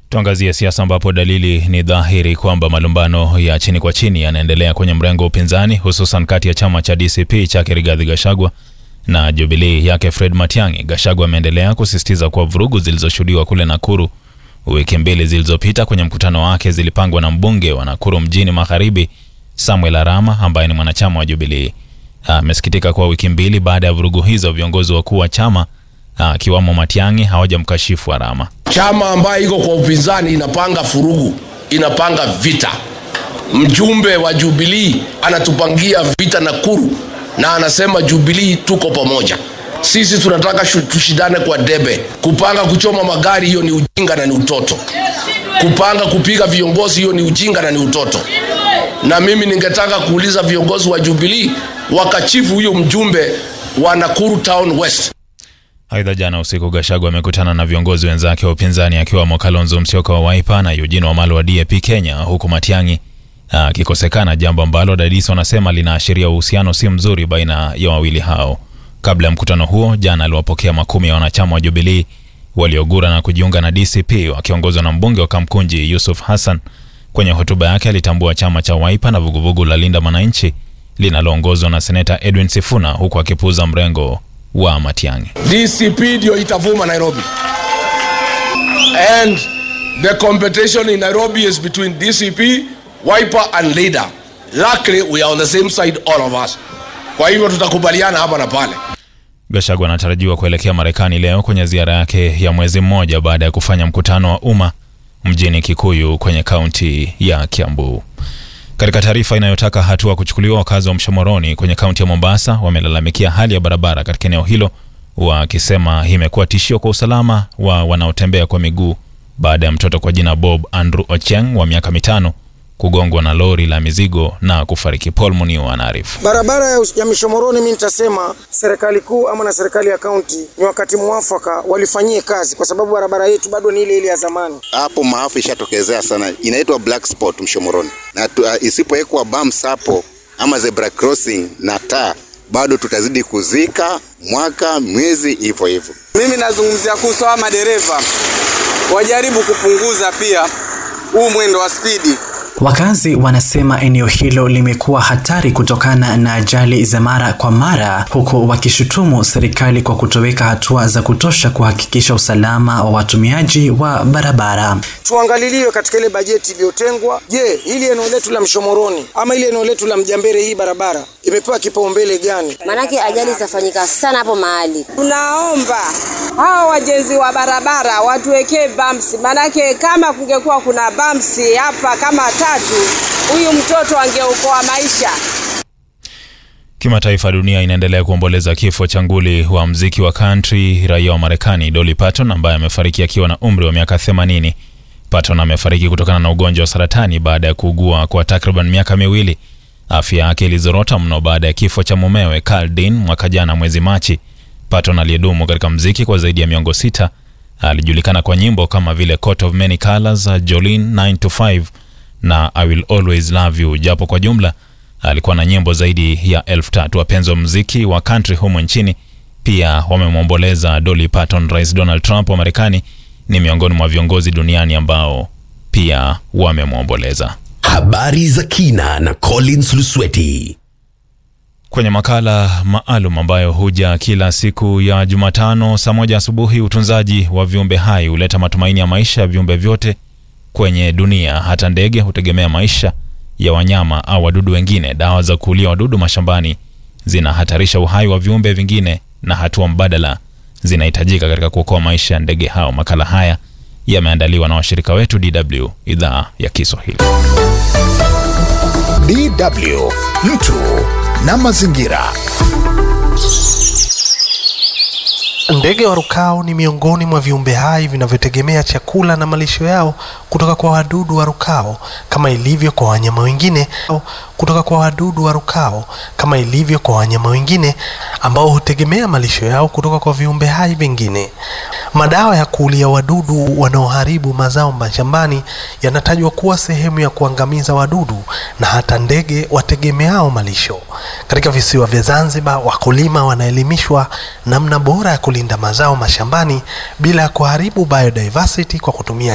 Tuangazie siasa ambapo dalili ni dhahiri kwamba malumbano ya chini kwa chini yanaendelea kwenye mrengo wa upinzani hususan kati ya chama cha DCP chake Rigathi Gachagua na Jubilee yake Fred Matiang'i. Gachagua ameendelea kusisitiza kuwa vurugu zilizoshuhudiwa kule Nakuru wiki mbili zilizopita kwenye mkutano wake zilipangwa na mbunge wa Nakuru mjini Magharibi Samuel Arama ambaye ni mwanachama wa Jubilee. Amesikitika kuwa wiki mbili baada ya vurugu hizo viongozi wakuu wa chama akiwamo Matiang'i hawajamkashifu Arama. Chama ambayo iko kwa upinzani inapanga furugu, inapanga vita. Mjumbe wa Jubilee anatupangia vita Nakuru na anasema Jubilee tuko pamoja. Sisi tunataka tushindane kwa debe. Kupanga kuchoma magari, hiyo ni ujinga na ni utoto. Kupanga kupiga viongozi, hiyo ni ujinga na ni utoto. Na mimi ningetaka kuuliza viongozi wa Jubilee wakachifu huyo mjumbe wa Nakuru Town West. Aidha, jana usiku Gachagua amekutana na viongozi wenzake wa upinzani akiwamo Kalonzo Musyoka wa Wiper na Eugene Wamalwa wa DAP Kenya, huku Matiang'i akikosekana, jambo ambalo dadisi wanasema linaashiria uhusiano si mzuri baina ya wawili hao. Kabla ya mkutano huo, jana aliwapokea makumi ya wanachama wa Jubilee waliogura na kujiunga na DCP wakiongozwa na mbunge wa Kamkunji Yusuf Hassan. Kwenye hotuba yake alitambua chama cha Wiper na vuguvugu la Linda Mwananchi linaloongozwa na seneta Edwin Sifuna, huku akipuuza mrengo wa Matiang'i. DCP ndio itavuma Nairobi. And the competition in Nairobi is between DCP, Wiper and Leader. Luckily we are on the same side all of us. Kwa hivyo tutakubaliana hapa na pale. Gachagua anatarajiwa kuelekea Marekani leo kwenye ziara yake ya mwezi mmoja baada ya kufanya mkutano wa umma mjini Kikuyu kwenye kaunti ya Kiambu. Katika taarifa inayotaka hatua kuchukuliwa, wakazi wa Mshomoroni kwenye kaunti ya Mombasa wamelalamikia hali ya barabara katika eneo hilo, wakisema imekuwa tishio kwa usalama wa wanaotembea kwa miguu baada ya mtoto kwa jina Bob Andrew Ocheng wa miaka mitano kugongwa na lori la mizigo na kufariki. Paul Muniu anaarifu. Barabara ya Mishomoroni, mimi nitasema serikali kuu ama na serikali ya kaunti ni wakati mwafaka walifanyie kazi, kwa sababu barabara yetu bado ni ile ile ya zamani. Hapo maafa ishatokezea sana, inaitwa black spot Mshomoroni, na uh, isipowekwa bumps hapo ama zebra crossing na taa, bado tutazidi kuzika mwaka mwezi hivyo hivyo. Mimi nazungumzia kuhusu hawa madereva wajaribu kupunguza pia huu mwendo wa spidi. Wakazi wanasema eneo hilo limekuwa hatari kutokana na ajali za mara kwa mara, huku wakishutumu serikali kwa kutoweka hatua za kutosha kuhakikisha usalama wa watumiaji wa barabara. Tuangaliliwe katika ile bajeti iliyotengwa. Je, hili eneo letu la Mshomoroni ama ile eneo letu la Mjambere, hii barabara imepewa kipaumbele gani? Maanake ajali zitafanyika sana hapo mahali. Tunaomba hawa wajenzi wa barabara watuwekee bumps, maanake kama kungekuwa kuna bumps hapa kama tatu, huyu mtoto angeokoa maisha. Kimataifa, dunia inaendelea kuomboleza kifo cha nguli wa mziki wa country raia wa Marekani Dolly Parton ambaye amefariki akiwa na umri wa miaka 80. Parton amefariki kutokana na ugonjwa wa saratani baada ya kuugua kwa takriban miaka miwili. Afya yake ilizorota mno baada ya kifo cha mumewe Carl Dean mwaka jana mwezi Machi. Parton aliyedumu katika mziki kwa zaidi ya miongo sita alijulikana kwa nyimbo kama vile Coat of Many Colors, Jolene 9 to 5 na I Will Always Love You, japo kwa jumla alikuwa na nyimbo zaidi ya elfu tatu. Wapenzi wa muziki wa country humo nchini pia wamemwomboleza Dolly Parton. Rais Donald Trump wa Marekani ni miongoni mwa viongozi duniani ambao pia wamemwomboleza. Habari za kina na Collins Lusweti kwenye makala maalum ambayo huja kila siku ya Jumatano saa moja asubuhi. Utunzaji wa viumbe hai huleta matumaini ya maisha ya viumbe vyote kwenye dunia. Hata ndege hutegemea maisha ya wanyama au wadudu wengine. Dawa za kuulia wadudu mashambani zinahatarisha uhai wa viumbe vingine, na hatua mbadala zinahitajika katika kuokoa maisha ya ndege hao. Makala haya yameandaliwa na washirika wetu DW idhaa ya Kiswahili. DW mtu na mazingira. Ndege warukao ni miongoni mwa viumbe hai vinavyotegemea chakula na malisho yao kutoka kwa wadudu warukao kama ilivyo kwa wanyama wengine kutoka kwa wadudu warukao kama ilivyo kwa wanyama wengine ambao hutegemea malisho yao kutoka kwa viumbe hai vingine. Madawa ya kuulia wadudu wanaoharibu mazao mashambani yanatajwa kuwa sehemu ya kuangamiza wadudu na hata ndege wategemeao malisho. Katika visiwa vya Zanzibar, wakulima wanaelimishwa namna bora ya kulinda mazao mashambani bila ya kuharibu biodiversity kwa kutumia